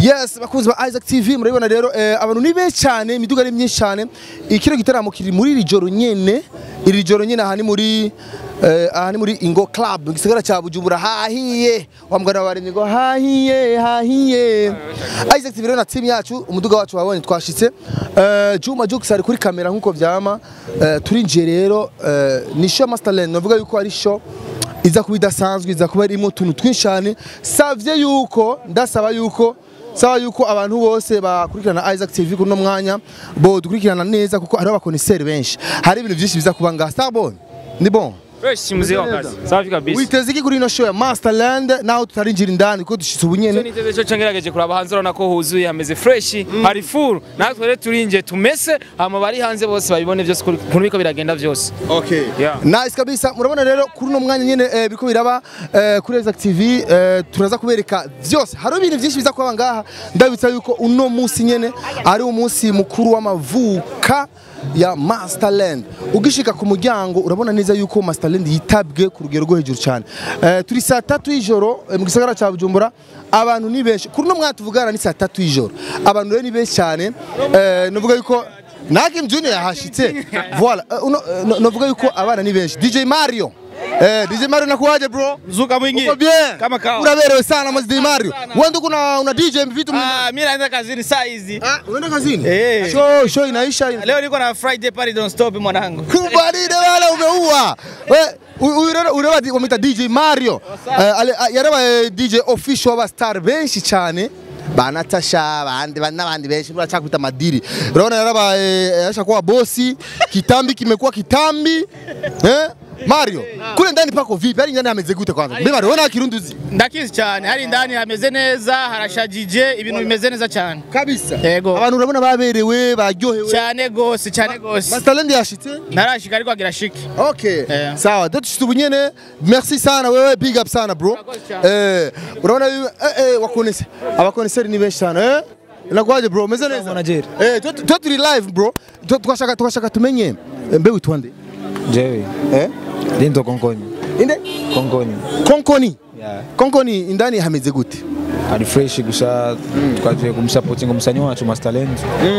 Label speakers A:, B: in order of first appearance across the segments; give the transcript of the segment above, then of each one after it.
A: yes bakunzi ba Isaac TV murabibona rero eh, abantu ni benshi cyane imiduga ari myinshi cyane ikiro gitaramo kiri muri iri joro nyene iri joro nyene aha ni muri eh, aha ni muri Ingo Club mu gisagara cya Bujumbura hahiye wa mugana wa baremye ngo hahiye hahiye Isaac TV rero na team yacu umuduga wacu wabonye twashitse eh, Juma Jux ari kuri kamera nkuko vyama eh, turinjiye rero eh, ni show Masterland navuga yuko ari show iza kuba idasanzwe iza kuba irimo utuntu twinshi cyane savye yuko ndasaba yuko saba yuko abantu bose bakurikirana Isaac TV kuno mwanya bo dukurikirana neza kuko hariho abakoniseri benshi hari ibintu byinshi biza kuba ngaha sabon ni bon
B: Fresh mzee wa kazi. Safi kabisa.
A: witeze iki kuri ino show ya Masterland naho tutarinjira indani kuko dushitse ubu
B: Cyo
A: nyene
B: niteze cyo cangerageje kuraba hanze urabona ko huzuye hameze fresh hari full natwe rero turinje tumese hama bari hanze bose babibone byose ukuntu biko biragenda byose
A: Okay.
B: Yeah.
A: Nice kabisa. Murabona rero kuri uno mwanya nyene eh, biriko biraba eh, kuri Isaac TV eh, turaza kubereka vyose. Hari ibintu byinshi biza kuba ngaha. Ndabitsa yuko uno munsi nyene ari umunsi mukuru w'amavuka ya Masterland. Ugishika ku muryango urabona neza yuko Masterland yitabwe ku rugero rwo hejuru cyane. Eh, turi saa tatu y'ijoro eh, mu gisagara cya Bujumbura abantu ni benshi. Kuri uno mwanya tuvugana ni saa tatu y'ijoro. Abantu rero ni benshi cyane. Eh, nuvuga yuko Nakim Junior yahashitse. Voilà. Uh, uno, uh, no- novuga yuko abana ni benshi. DJ Mario. Eh, DJ Mario nakuaje bro?
C: Zuka mwingi.
A: Uko bien?
C: Kama kawa.
A: Unaberewe sana mwa DJ Mario. Wewe ndio kuna una DJ vitu
C: Ah, mimi naenda kazini saa hizi.
A: Ah, unaenda kazini?
C: Eh.
A: Show show inaisha.
C: Leo niko na Friday party don't stop mwanangu.
A: Kubaride wala umeua. We uyu rero ureba di- wamita DJ Mario. Eh, ale- ah, yareba eh, DJ official wa star benshi cyane. Banatasha abandi n'abandi benshi baracakwita madiri. Urabona yaraba eh, yasha kuwa bosi, kitambi kimekuwa kitambi. Eh? Mario, kule ndani pako vipi? Hali ndani hameze gute kwanza? Mbe Mario, unaona kirunduzi?
C: Ndakizi cyane hari ndani hameze neza harashajije ibintu bimeze neza cyane.
A: Kabisa.
C: Yego.
A: Abantu urabona baberewe, baryohewe.
C: Cyane gose cyane gose.
A: Masterland yashitse?
C: Narashika ariko agira shiki.
A: Okay.
C: Eh.
A: Sawa, ndio tushite ubunyene. Merci sana wewe, big up sana bro. Eh, unaona hivi eh eh wakonese. Abakoneseri ni benshi sana eh? Nakwaje bro, meze neza?
D: Manager.
A: Eh, tu tu turi live bro. Tu- Tukashaka tukashaka tumenye eh, mbe witwande.
D: Jewe,
A: Eh?
D: Lindo Konkoni.
A: Inde?
D: Konkoni.
A: Konkoni.
D: Yeah.
A: Konkoni indani hameze gute?
D: Ari fresh gusa twaje kumsupporting umusanyi wacu Masterland.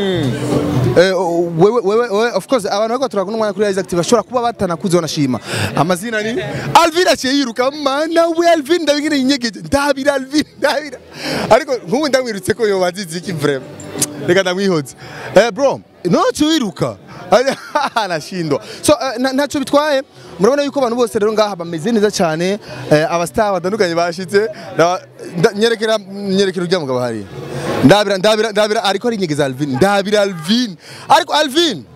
A: Eh, o- wewe wewe wewe of course abantu bako turakuna umwanya kuri Isaac TV bashobora kuba batanakuze wanashima. Amazina ni Alvin aciye yiruka mana we Alvin ndabigire inyegeje ndabira Alvin ndabira. Ariko nkubu ndamwirutse ko yoba azizi iki vraiment. Reka ndamwihoze. Eh bro, noco wiruka. Anashindwa. So eh, na- ntacyo bitwaye. Murabona yuko abantu bose rero ngaha bameze neza cyane. Eh, abastar batandukanye bashitse. Na- nda- Nyerekera nyerekera urya mugabo hariya. Ndabira ndabira ndabira ariko ari inyegeza Alvin. Ndabira Alvin. Ariko Alvin.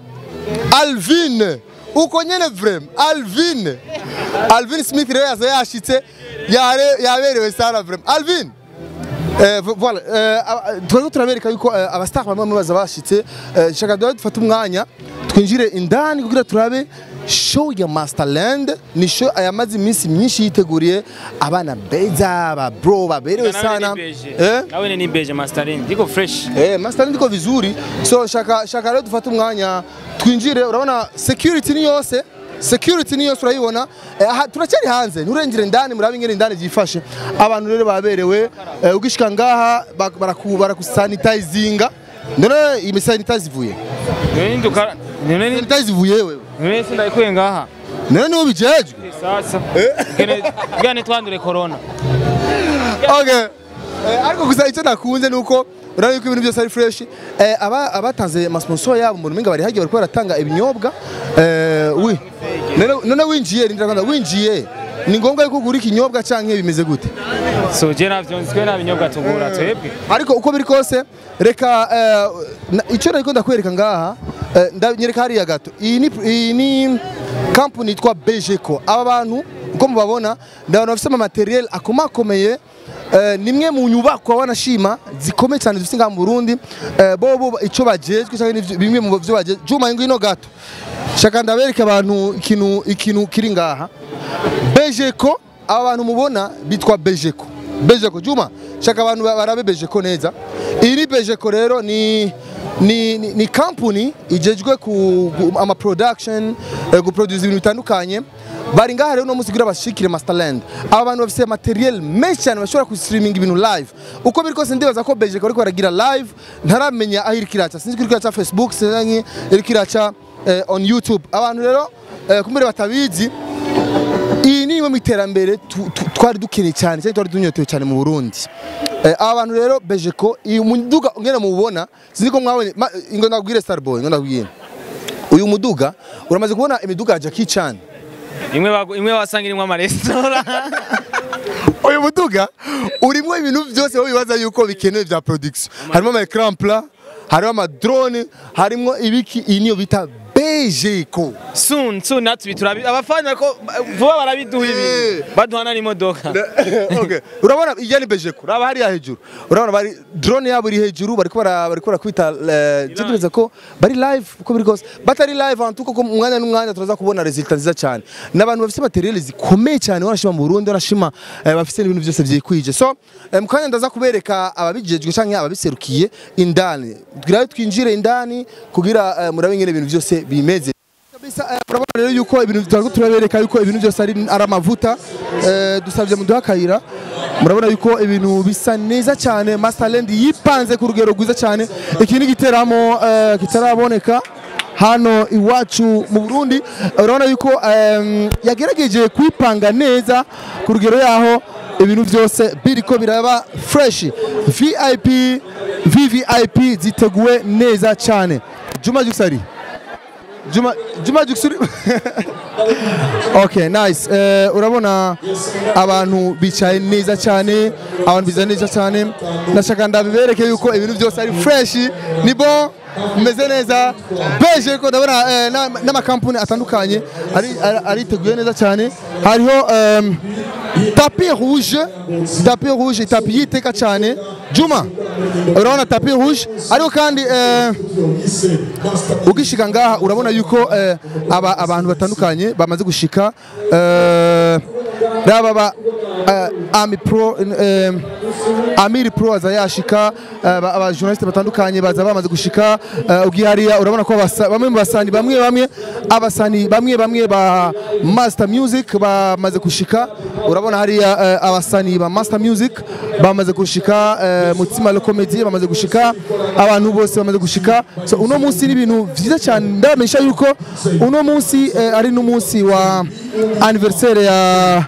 A: Alvin. Uko nyene vrem. Alvin. Alvin Smith rero yaza yashitse yare yaberewe sana vrem. Alvin. Eh, vo- voilà, eh, aba- turiko turabereka yuko eh, abastar bamwe bamwe baza bashitse eh, shaka duhe dufate umwanya twinjire indani kugira turabe show ya Masterland ni show yamaze iminsi myinshi yiteguriye abana beza ba bro baberewe sana eh
B: Nawe ni beje mastering. Diko fresh.
A: Eh, Masterland iko vizuri so shaka shaka rero dufate umwanya twinjire urabona security ni yose security ni yose urayibona eh, aha, turacyari hanze nturengere indani murabe ingene indani byifashe abantu rero baberewe eh, ugishika ngaha bak- baraku barakusanitizinga none iyi sanitize ivuye
B: None nduka none ni
A: sanitize ivuye wewe
B: none sindayikuye ngaha.
A: none niwo bijejwe
B: Sasa. Gene gane twandure corona.
A: okay Eh, ariko gusa icyo nakunze nuko urabona yuko ibintu byose ari fresh eh, aba abatanze amasponsor yabo mu rumenga bari hagiye bariko baratanga ibinyobwa eh, wi none none winjiye rindira kwanza winjiye ni ngombwa yuko ugura ikinyobwa canke bimeze gute
B: So je navyo nzwe nabinyobwa tugura twebwe.
A: ariko uko biri kose reka eh, na- icyo nariko ndakwereka ngaha eh, ndanyereka hariya gato iyi ni iyi ni company yitwa Bejeco aba bantu uko mubabona ni abantu bafite amateriel akomakomeye eh, nimwe mu nyubakwa wanashima zikomeye cyane dufite ngaha mu Burundi eh, bo bo icyo bajejwe cyangwa n'ivyo- bimwe mu byo bajejwe juma ngwino gato shaka ndabereka abantu ikintu ikintu kiri ngaha Bejeco aba bantu mubona bitwa Bejeco Bejeco Juma shaka abantu ba- barabe Bejeco neza iyi ni Bejeco rero ni ni, ni, ni company ijejwe ku, ku ama production eh, guproduce ibintu bitandukanye bari ngaha rero uno munsi kugira bashikire Masterland aba bantu bafise materiel menshi cyane bashobora kustreaming ibintu live uko biri kose ndibaza ko Belgique bariko baragira live ntaramenya aho iriko iraca sinzi ko iriko iraca Facebook sinzi iriko iraca eh, on YouTube abantu rero eh, kumbere batabizi iyi ni imwe mu iterambere tu- tu- twari dukeneye cyane cyane twari dunyotewe cyane mu Burundi Eh, aba bantu rero Bejeko iyi muduga ngene mubona sinzi ko mwabonye ma- ingo ndabwire Starboy ngo ndabwire uyu muduga uramaze kubona imiduga ya Jackie Chan
B: imwe bagu- imwe wasanga irimo amaresitora
A: uyu muduga urimo ibintu byose wowe bibaza yuko bikenewe bya production harimo ama ecran plat harimo ama drone harimo ibiki iyi niyo bita Bejeko
B: soon soon natwe turabi abafana ko vuba barabiduha ibi
A: Eh.
B: baduhana n'imodoka
A: okay. urabona iya ni Bejeko uraba hariya hejuru urabona bari drone yabo iri hejuru bariko bara bariko barakwita cyumviriza ko bari live uko biri kose batari live ahantu kuko mu mwanya n'umwanya turaza kubona resultat nziza cyane n'abantu bafite materiel zikomeye cyane wanashima mu Burundi wanashima eh, bafite ibintu byose byikwije so eh, mu kanya ndaza kubereka ababijejwe canke ababiserukiye indani twirayo twinjire indani kugira eh, murabe ingene ibintu byose bimeze kabisa eh, murabona rero yuko ibintu turiko turabereka yuko ibintu byose ari ari amavuta eh, dusabye muduha akayira murabona yuko ibintu bisa neza cyane Masterland yipanze ku rugero rwiza cyane iki ni igiteramo eh, kitaraboneka hano iwacu mu Burundi eh, urabona yuko em, yagerageje kwipanga neza ku rugero yaho ibintu byose biriko biraba fresh VIP VVIP ziteguwe neza cyane Juma Juksari Juma Juma Juksuri Okay nice eh, urabona abantu bicaye neza cyane abantu bicaye neza cyane ndashaka ndabibereke yuko ibintu byose ari fresh ni bon meze neza beje ko ndabona eh, na- n'amakampuni atandukanye ari ari- ariteguye neza cyane hariho em, tapi rouge tapi rouge tapi yiteka cyane Juma urabona tapi rouge ariko kandi eh, ugishika ngaha urabona yuko eh, aba abantu batandukanye bamaze gushika eh, raba ba eh, Ami Pro eh, Amiri Pro aza yashika eh, ba- aba journaliste batandukanye baza bamaze gushika eh, ugiye hariya urabona ko abasa- bamwe mu basani bamwe bamwe abasani bamwe bamwe ba Master Music bamaze gushika urabona hariya eh, abasani ba Master Music bamaze gushika eh, Mutima Lo Comedy bamaze gushika abantu bose bamaze gushika so uno munsi ni ibintu vyiza cyane ndabamenyesha yuko uno munsi eh, ari n'umunsi wa anniversaire ya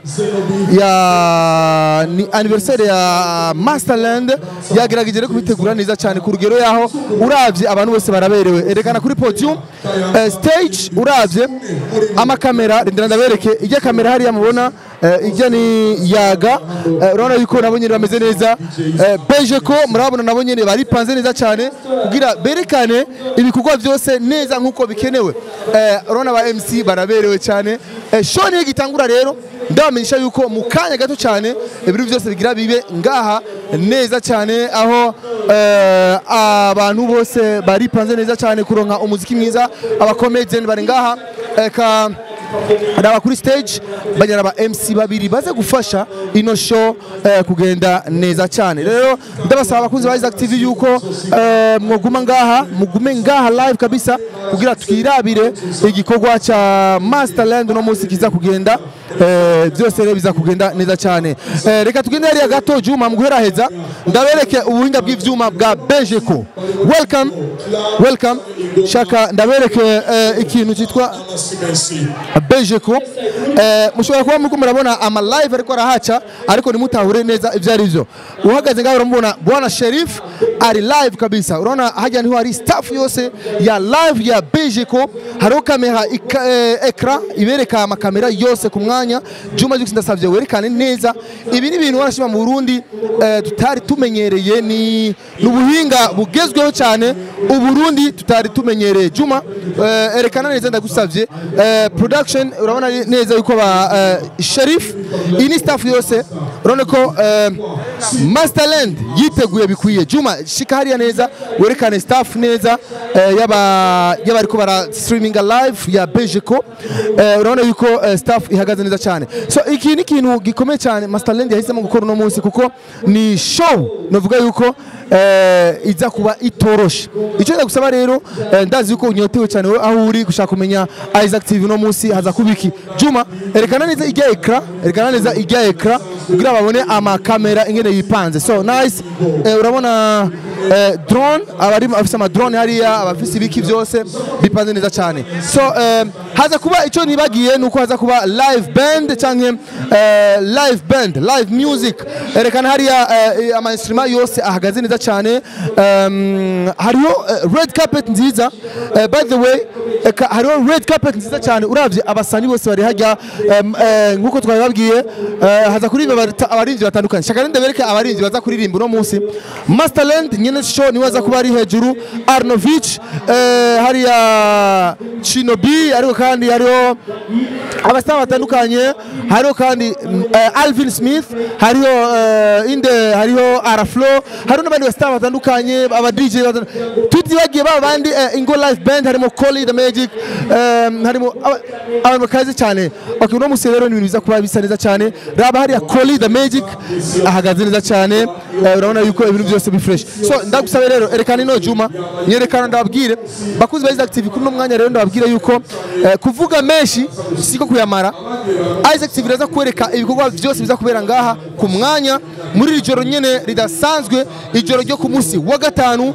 A: ya ni anniversaire ya Masterland yagerageje rero kubitegura neza cyane ku rugero yaho uravye abantu bose baraberewe erekana kuri podium eh, stage uravye amakamera rindira ndabereke ijya kamera hariya mubona eh, ijya ni yaga eh, urabona yuko nabo nyene bameze neza eh, beje ko murabona nabo nyene baripanze neza cyane kugira berekane ibikorwa byose neza nkuko bikenewe eh, urabona ba MC baraberewe cyane eh, show niyo gitangura rero ndabamenyesha yuko mu kanya gato cyane ibintu byose bigira bibe ngaha neza cyane aho eh, abantu bose baripanze neza cyane kuronka umuziki mwiza abakomedian bari ngaha eka raba kuri stage banyara ba MC babiri baze gufasha ino show eh, kugenda neza cyane rero ndabasaba abakunzi ba Isaac TV yuko eh, mwoguma ngaha mugume ngaha live kabisa kugira twirabire igikorwa cha Masterland no munsi kiza kugenda eh, byose rero biza kugenda neza cyane eh, reka tugende hariya gato Juma muguheraheza ndabereke ubuhinga bw'ivyuma bwa Bejeko welcome welcome shaka ndabereke eh, ikintu cyitwa Bejeko eh, mushobora kuba muriko murabona ama live ariko arahaca ariko nimutahure neza ivyo ari byo uhagaze ngaho uramubona bwana Sherif ari live kabisa urabona hajya niho hari staff yose ya live ya Bejeko hariho kamera ika- eh, ekra ibereka amakamera yose ku mwanya Juma Jux ndasavye werekane neza ibi ni ibintu warashima mu Burundi eh, tutari tumenyereye ni n'ubuhinga bugezweho cyane uburundi tutari tumenyereye Juma eh, erekana neza ndagusavye eh, production urabona neza yuko ba eh, Sherif iyi ni staff yose urabona ko eh, Masterland yiteguye bikwiye Juma shika hariya neza werekane staff neza eh, yaba y'abariko bara streaming performinga live ya Bejeko eh, urabona yuko eh, staff ihagaze neza cyane so iki ni ikintu gikomeye cyane Masterland yahisemo gukora uno munsi kuko ni show navuga yuko eh, iza kuba itoroshe icyo nda gusaba rero eh, ndazi yuko unyotewe cyane wowe aho uri gushaka kumenya Isaac TV uno munsi haza kubiki Juma erekana neza ijya ekra erekana neza ijya ekra kugira babone amakamera ingene yipanze so nice eh, urabona eh, drone abari afise ama drone hariya abafise ibiki byose bipanze neza cyane so eh, haza kuba icyo nibagiye nuko haza kuba live band canke eh, live band live music erekana hariya eh, ama instrument yose ahagaze neza cyane um, hariho eh, red carpet nziza eh, by the way eka, hariho red carpet nziza cyane uravye abasani bose bari hajya em, eh, nkuko twabibabwiye eh, haza kuririmba abata- abaririmbyi batandukanye shaka ninde bereke abaririmbyi baza kuririmba uno munsi Masterland nyene show niwe aza kuba ari hejuru Arnovich eh, hariya Chinobi ariko kandi hariho abasitari batandukanye hariho kandi mm, eh, Alvin Smith hariho eh, inde hariho Araflo hariho n'abandi basitari batandukanye aba DJ batan- tutibagiye baba bandi eh, Ingo Live Band harimo Collie the Magic eh, harimo aba- abantu bakaze cyane okay uno munsi rero ni ibintu biza kuba bisa neza cyane raba hariya Collie the Magic ahagaze neza cyane eh, urabona yuko ibintu byose bi fresh so ndagusaba rero erekana ino Juma nyerekana ndababwire bakuzi ba Isaac TV kuri uno mwanya rero ndababwire yuko eh, kuvuga menshi siko kuyamara Isaac TV iraza kwereka ibikorwa byose biza kubera ngaha ku mwanya muri iri joro nyene ridasanzwe ijoro ryo ku munsi wa gatanu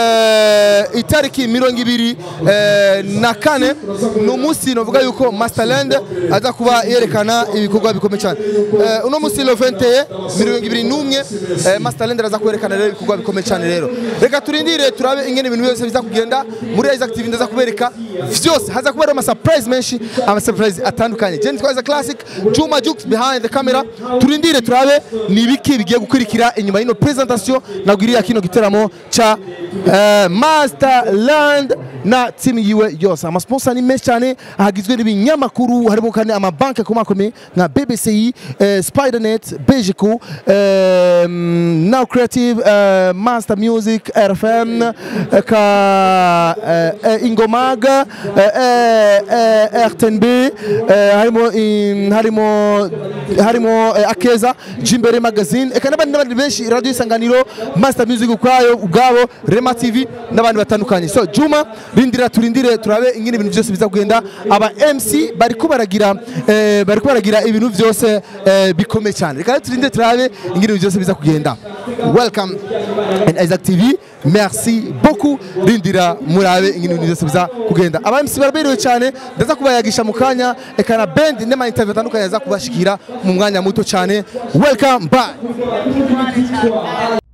A: eh, itariki mirongo ibiri eh, na kane ni umunsi novuga yuko Masterland aza kuba yerekana ibikorwa bikomeye cyane Eh, uno munsi le 21 mirongo ibiri n'umwe eh, Masterland araza kwerekana rero ibikorwa bikomeye cyane rero reka turindire turabe ingene ibintu byose biza kugenda muri Isaac TV ndaza kubereka vyose haza kuba ama surprise menshi ama surprise atandukanye je nitwa Isaac Classic Juma Jux behind the camera turindire turabe ni ibiki bigiye gukurikira inyuma y'ino presentation nagwiriya kino giteramo cha eh, Masterland na timu yiwe yose amasponsor ni menshi cyane ahagizwe n'ibinyamakuru harimo kandi amabanki akomakomeye nka BBCI eh, Spidernet Bejico eh, Now Creative eh, Master Music RFM eh, ka eh, eh, Ingomaga eh, eh, eh, RTNB eh, harimo in- harimo harimo eh, Akeza Jimbere Magazine eka n'abandi n'abandi benshi Radio Isanganiro Master Music ukwayo ubwabo Rema TV n'abandi batandukanye so Juma rindira turindire turabe ingene ibintu byose biza kugenda aba MC bariko baragira eh, bariko baragira ibintu byose eh, bikomeye cyane reka rero turindire turabe ingene ibintu byose biza kugenda welcome and Isaac TV merci beaucoup rindira murabe ingene ibintu byose biza kugenda aba MC baraberewe cyane ndaza kubayagisha mu kanya eka na band n'ama interview atandukanye aza kubashikira mu mwanya muto cyane welcome bye